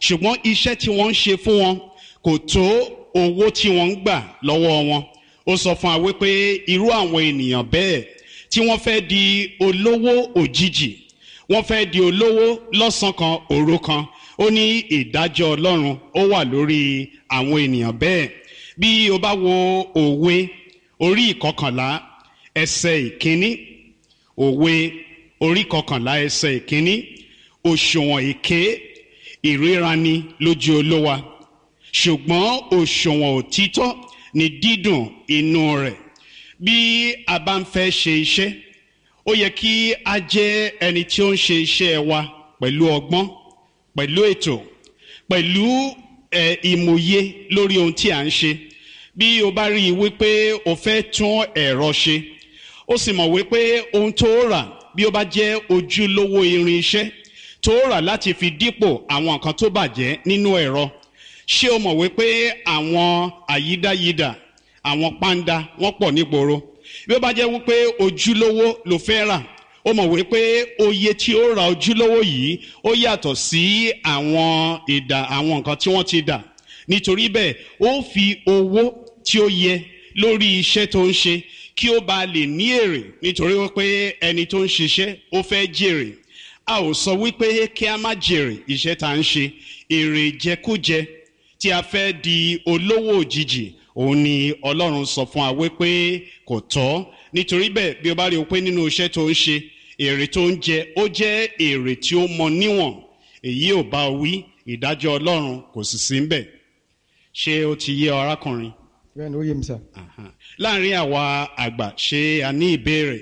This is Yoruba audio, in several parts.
ṣùgbọ́n iṣẹ́ tí wọ́n ń ṣe fún wọn kò tó owó tí wọ́n ń gbà lọ́wọ́ wọn ó sọ fún wa wípé irú àwọn ènìyàn bẹ́ẹ̀ tí wọ́n fẹ́ di olówó òjijì wọ́n fẹ́ di olówó lọ́sàn kan òru kan ó ní ìdájọ́ ọlọ́run ó wà lórí àwọn ènìyàn bẹ́ẹ̀ bí o bá wo òwe orí ìkọkànlá ẹsẹ̀ ìkíní òwe orí ìkọkànlá ẹsẹ̀ ìkíní òṣùwọ̀n èké ìríraní lójú olówa ṣùgbọ́n òṣùwọ̀n òtítọ́ ni dídùn inú rẹ̀ bí a bá ń fẹ́ ṣe iṣẹ́ ó yẹ kí a jẹ́ ẹni tí ó ń ṣe iṣẹ́ wa pẹ̀lú ọgbọ́n pẹ̀lú ètò pẹ̀lú ẹ̀ ìmòye lórí ohun tí a ń ṣe bí o bá rí i wípé o fẹ́ tún ẹ̀rọ ṣe ó sì mọ̀ wípé ohun tó rà bí ó bá jẹ́ ojúlówó irin iṣẹ́ tó rà láti fi dípò àwọn nǹkan tó bàjẹ́ nínú ẹ̀rọ ṣé o mọ̀ wípé àwọn àyídáyidà àwọn pàǹdà wọ́n pọ̀ nígboro bí ó bá jẹ́ wípé ojúlówó ló fẹ́ rà ó mọ̀ wípé oye tí ó ra ojúlówó yìí ó yàtọ̀ sí àwọn ìdà àwọn nǹkan tí wọ́n ti dà nítorí bẹ́ẹ̀ ó fi owó tí ó yẹ lórí iṣẹ́ tó ń ṣe kí ó bá lè ní èrè nítorí wípé ẹni tó ń ṣiṣẹ́ ó fẹ́ jèrè a ò sọ wípé kí a má jèrè iṣẹ́ tá à ń ṣe èrè jẹkújẹ tí a fẹ́ di olówó òjijì òun ni ọlọ́run sọ fún wa wípé kò tọ́ nítorí bẹ́ẹ̀ bí o bá rí o pé nínú iṣẹ́ tó ń ṣe èrè tó ń jẹ ó jẹ́ èrè tí ó mọ níwọ̀n èyí ò bá wí ìdájọ́ ọlọ́run kò sì sí ńbẹ̀ ṣé ó ti yé ọ arákùnrin bẹ́ẹ̀ ni ó yé mi sà. Aha. láàrin àwa àgbà ṣé a ní ìbéèrè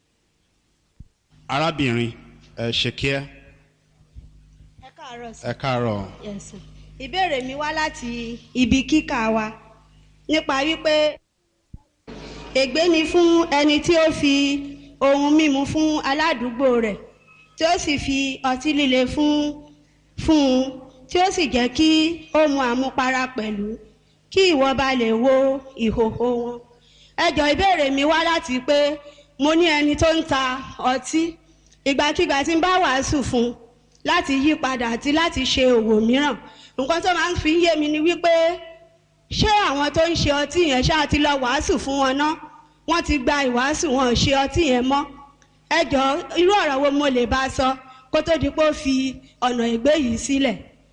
arábìnrin ẹ ṣe kíá ẹ káàárọ̀ sí. ẹ káàárọ̀ Yes, sir. ìbéèrè mi wá láti ibi kíkà wa nípa wípé ègbé ni fún ẹni tí ó fi ohun mímu fún aládùúgbò rẹ̀ tí ó sì fi ọtí líle fún fún un tí ó sì jẹ́ kí ó mu àmupara pẹ̀lú kí ìwọ bá lè wo ìhòhò wọn. ẹjọ́ ìbéèrè mi wá láti pé mo ní ẹni tó ń ta ọtí ìgbàkigbà tí ń bá wàásù fún un láti yí padà àti láti ṣe òwò mìíràn nǹkan tó máa ń fi yé mi ni wípé ṣé àwọn tó ń ṣe ọtí yẹn ṣáà ti lọ wàásù fún wọn ná wọ́n ti gba ìwàásù wọn ò ṣe ọtí yẹn mọ́ ẹ jọ irú ọ̀rọ̀ wo mo lè bá a sọ kó tó di pé ó fi ọ̀nà ìgbé yìí sílẹ̀.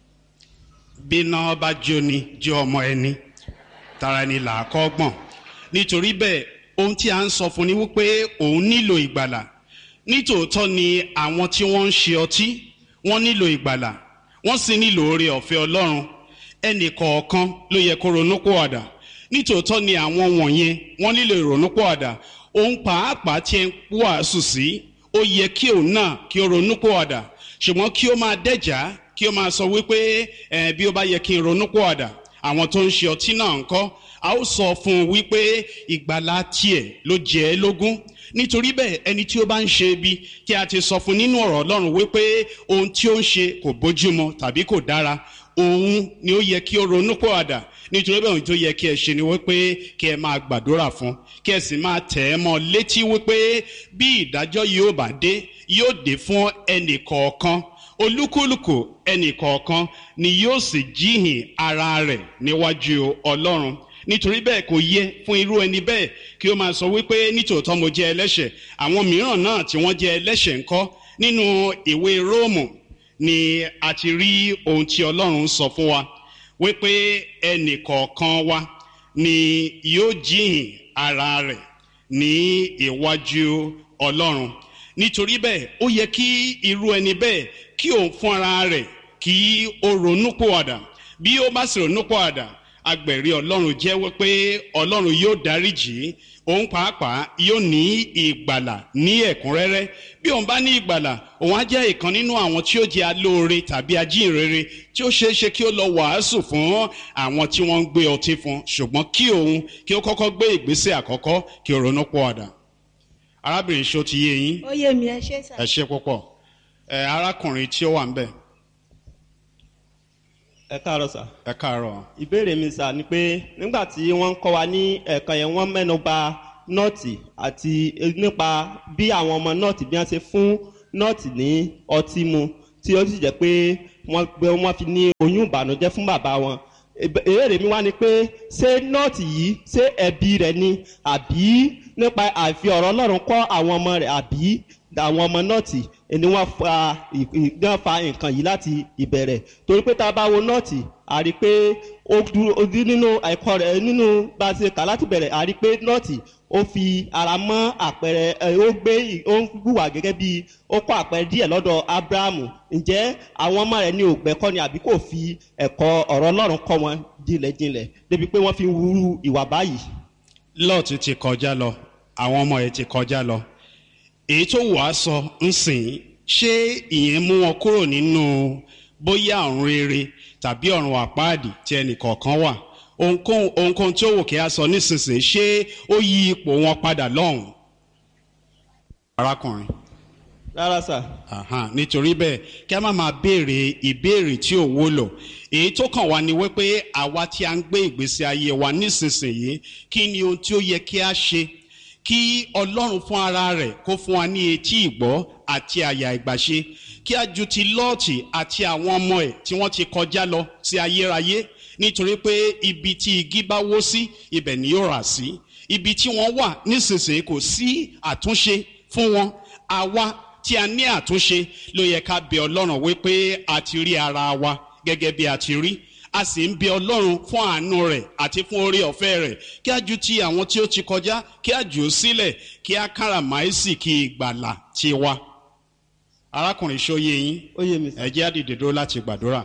bíná bá jóni jẹ́ ọmọ ẹni tara ẹni là á kọ́ gbọ̀n nítorí bẹ́ẹ̀ ohun tí a ń sọ fún ni wípé òun nílò ìgbàlà nítòótọ́ ni àwọn tí wọ́n ń ṣe ọtí wọ́n nílò ìgbàlà wọ́n sì nílò oore ọ̀fẹ́ ọlọ́run ẹnì kọ̀ọ̀kan ló yẹ kó ronúpìwàdà nítòótọ́ ni àwọn wọ̀nyẹn wọ́n nílò ìrònúpìwàdà òun pàápàá tí ẹ ń wàásù sí ó yẹ kí òun náà kí ó ronúpìwàdà ṣùgbọ́n kí ó máa dẹ́jà kí ó máa sọ wípé ẹ bí ó bá yẹ kí n ronúpìwàdà àwọn tó ń ṣe ọtí náà ń kọ́ a ó sọ fún un wípé ìgbàlá tiẹ̀ ló jẹ́ ẹ́ lógún nítorí bẹ́ẹ̀ ẹni tí ó bá ń ṣe ibi tí a ti sọ fún nínú ọ̀rọ̀ ọlọ́run wípé ohun tí ó ń ṣe kò bójúmu tàbí kò dára òun ni ó yẹ kí ó ronú pọ̀àdà nítorí bẹ́ẹ̀ ohun tó yẹ kí ẹ ṣe ni wípé kí ẹ máa gbàdúrà fún kí ẹ sì máa tẹ̀ ẹ́ mọ́ létí wípé bí ìdájọ́ yóò bá dé yóò dé fún ẹnì kọ̀ọ̀kan olúkúlùkù ẹnì kọ̀ọ̀kan ni yóò sì jíhìn ara rẹ̀ níwájú ọlọ́run nítorí bẹ́ẹ̀ kò yẹ fún irú ẹni bẹ́ẹ̀ kí ó máa sọ wípé nítòótọ́ mo jẹ́ ẹlẹ́ṣẹ̀ àwọn mìíràn náà tí wọ́n jẹ́ ẹlẹ́ṣẹ̀ ńkọ́ nínú ìwé róòmù ni a ti rí ohun tí ọlọ́run sọ fún wa wípé ẹnì kọ̀ọ̀kan wa ni yóò jíhìn ara rẹ̀ ní iwájú ọlọ́run nítorí bẹ́ẹ̀ ó yẹ kí irú ẹni bẹ́ẹ̀ kí òun fún ara rẹ̀ kí ó ronúpìwàdà bí ó bá sì ronúpìwàdà agbẹ̀rí ọlọ́run jẹ́wọ́ pé ọlọ́run yóò dáríjì òun pàápàá yóò ní ìgbàlà ní ẹ̀kúnrẹ́rẹ́ bí òun bá ní ìgbàlà òun á jẹ́ ìkan nínú àwọn tí ó jẹ́ alóore tàbí ajínrere tí ó ṣeé ṣe kí ó lọ wàásù fún àwọn tí wọ́n ń gbé ọtí fún ṣùgbọ́n kí òun kí ó kọ́kọ́ gbé ìgbésẹ̀ àkọ́kọ́ kí ó ronú pọ̀ àdà arábìnrin ṣó ti yé yín ó yé mi ẹ ṣé sà. ẹ ṣe púpọ̀ ẹ arákùnrin tí ó wà ń bẹ̀ ẹ káàárọ̀ sà ẹ káàárọ̀ ìbéèrè mi sà ni pé nígbà tí wọ́n ń kọ́ wa ní ẹ̀kan yẹn wọ́n mẹ́nu bà nọ́ọ̀tì àti nípa bí àwọn ọmọ nọ́ọ̀tì bí wọ́n ṣe fún nọ́ọ̀tì ní ọtí mu tí ó sì jẹ́ pé wọ́n pé wọ́n fi ní oyún ìbànújẹ́ fún bàbá wọn Ìbé- ìbéèrè mi wá ni pé ṣé nọ́ọ̀tì yìí ṣé ẹbí rẹ̀ ni àbí nípa àfi ọ̀rọ̀ ọlọ́run kọ́ àwọn ọmọ rẹ̀ àbí àwọn ọmọ nọ́ọ̀tì ni wọ́n fa ì- ì- wọ́n fa nǹkan yìí láti ìbẹ̀rẹ̀ torí pé tá a bá wo nọ́ọ̀tì a rí i pé ó dúró ó dí nínú ẹ̀kọ́ rẹ̀ nínú bá a ṣe kà láti bẹ̀rẹ̀ a rí i pé nọ́ọ̀tì ó fi ara mọ́ àpẹẹrẹ ẹ, ó gbé ì- ó ń hùwà gẹ́gẹ́ bí ó kọ́ àpẹẹrẹ díẹ̀ lọ́dọ̀ abrahamu ǹjẹ́ àwọn ọmọ rẹ̀ ní ògbẹ́kọ́ ni àbí kò fi ẹ̀kọ́ ọ̀rọ̀ ọlọ́run kọ́ wọn jinlẹ̀jinlẹ̀ débi pé wọ́n fi ń wúrú ìwà báyìí. lọ́ọ̀tì ti kọjá lọ àwọn ọmọ ẹ̀ ti kọjá lọ èyí tó wàá sọ ń sìn ṣé ìyẹn mú wọn kúrò nínú bóyá ọ̀run rere tàbí ọ̀run àpáàdì tí ẹnìkọ̀ọ̀kan wà ohunkóhun ohunkóhun tí ó wò kí a sọ nísinsìnyí ṣé ó yí ipò wọn padà lọ́hùn. arákùnrin rárá sà Aha, nítorí bẹ́ẹ̀ kí a má máa béèrè ìbéèrè tí ò wúlò èyí tó kàn wá ni wípé àwa tí a ń gbé ìgbésí ayé wa nísinsìnyí kí ni ohun tí ó yẹ kí a ṣe kí ọlọ́run fún ara rẹ̀ kó fún wa ní etí ìgbọ́ àti àyà ìgbàṣe kí a ju ti lọ́ọ̀tì àti àwọn ọmọ ẹ̀ tí wọ́n ti kọjá lọ sí ayérayé nítorí pé ibi tí igi bá wó sí ibẹ̀ ni yóò rà sí ibi tí wọ́n wà nísinsìnyí kò sí àtúnṣe fún wọn àwa tí a ní àtúnṣe ló yẹ ká bẹ ọlọ́run wípé a ti rí ara wa gẹ́gẹ́ bí a ti rí a sì ń bẹ ọlọ́run fún àánú rẹ̀ àti fún orí ọ̀fẹ́ rẹ̀ kí a ju ti àwọn tí ó ti kọjá kí a jù ú sílẹ̀ kí a káràmáìsì kí ìgbàlà ti wa. arákùnrin ṣóyè yín ó yé mi sà. ẹ jẹ́ àdìdè dúró láti gbàdúrà.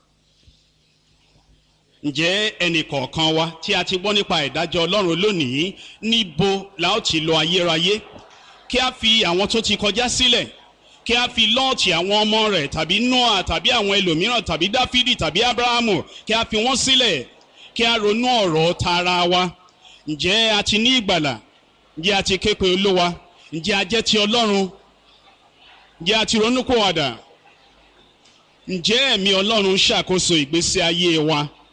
ǹjẹ́ ẹnì kọ̀ọ̀kan wa tí a ti gbọ́ nípa ìdájọ́ ọlọ́run lónìí níbo la ó ti lọ ayérayé kí a fi àwọn tó ti kọjá sílẹ̀ kí a fi lọ́ọ̀tì àwọn ọmọ rẹ̀ tàbí noah tàbí àwọn ẹlòmíràn tàbí dáfídì tàbí abrahamu kí a fi wọ́n sílẹ̀ kí a ronú ọ̀rọ̀ tara wa ǹjẹ́ a ti ní ìgbàlà ǹjẹ́ a ti ké pe olówa ǹjẹ́ a jẹ́ ti ọlọ́run ǹjẹ́ a ti ronú kó wàdà ǹjẹ́ ẹ̀mí ọlọ́run ń ṣàkóso ìgbésí ayé wa